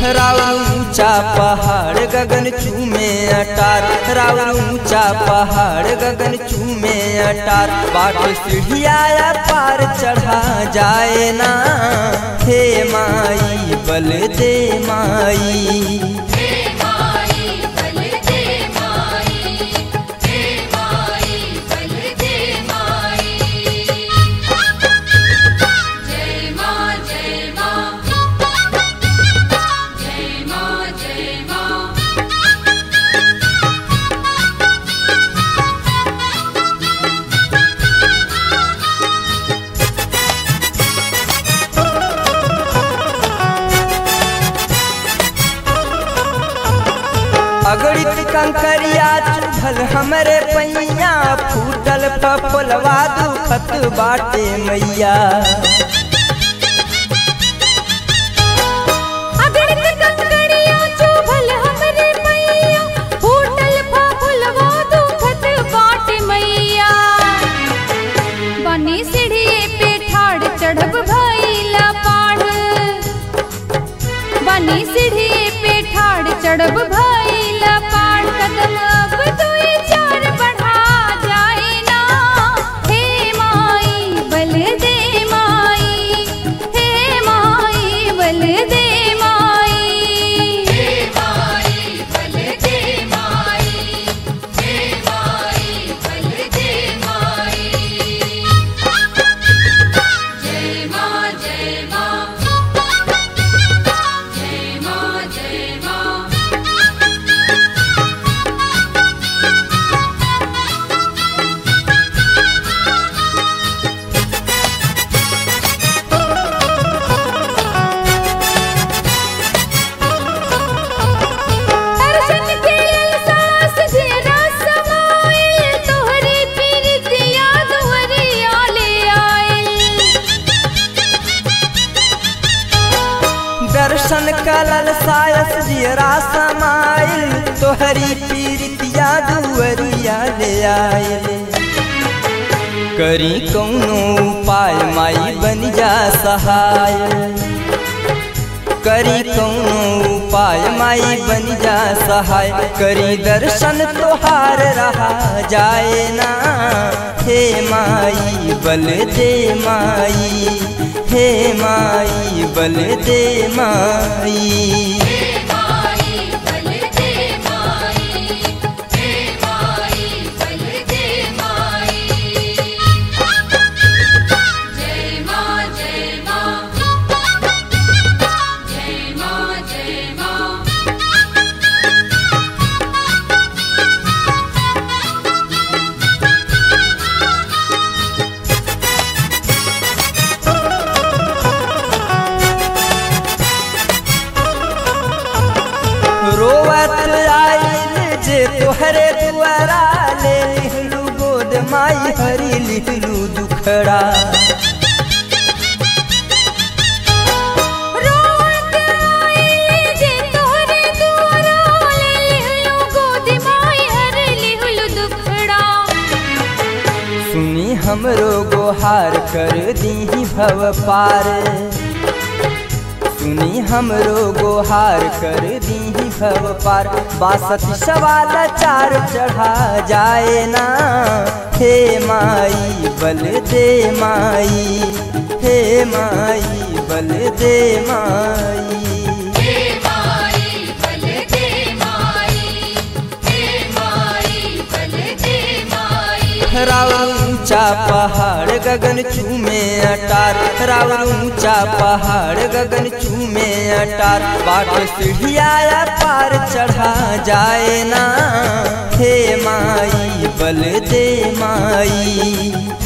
राउर ऊंचा पहाड़ गगन चूमे अटार राउर ऊंचा पहाड़ गगन चूमे अटार बाट सीढ़िया पार चढ़ा जाए ना हे माई बल दे माई हे माई बल दे माई हे माई बल दे माई जय मां जय मां जय मां जय मां अगड़ित कंकरिया चुभल हमरे पैया फूटल फफलवा दुखत बाटे मैया अगड़ित कंकड़िया चुभल हमरे मैया फूटल फफुलवा दुखत बाट मैया बनी सीढ़िए पे ठाड़ चढ़ब भइला पाढ़ बनी सीढ़िए पे ठाड़ चढ़ब भइला पाढ़ कदम अब दुई चार बढ़ा जाए ना हे माई बल दे माई हे माई बल दे माई हे माई बल दे माई हे माई बल दे माई जय मां जय मां जय मां जय मां दर्शन के सास जेरा समाइल तोहरी पीरतिया दुहरिया ले आइल दर्शन कलल सायस जियरा समाइल तोहरी पीरितिया दुअरिया ले आयल करी कौनो उपाय माई बन जा सहाय करी कौनो उपाय माई बन जा सहाय करी दर्शन तोहार रहा जाए ना हे माई बल दे माई हे माई बल दे माई हे माई बल दे माई हे माई बल दे माई जय मां जय मां जय मां जय मां रोवत आइल जे तोहरे दुआरा ले लिहलू गोद माई हरी लिहलू दुखड़ा रोत आइले जे तोहरे दुआरा ले लिहलु गोद माई हर लिहलु दुखड़ा सुनी हमरो गोहार कर दीही भव पार सुनी हमरो गोहार कर दीही भव पार बासठ सवाल चार चढ़ा जाए ना हे माई बल दे माई हे माई बल दे माई हे माई बल दे माई हे माई बल दे माई राउर ऊंचा पहाड़ गगन चूमे अटार राउर ऊंचा पहाड़ गगन चूमे अटार बाट सीढ़िया पार चढ़ा जाए ना हे माई बल दे माई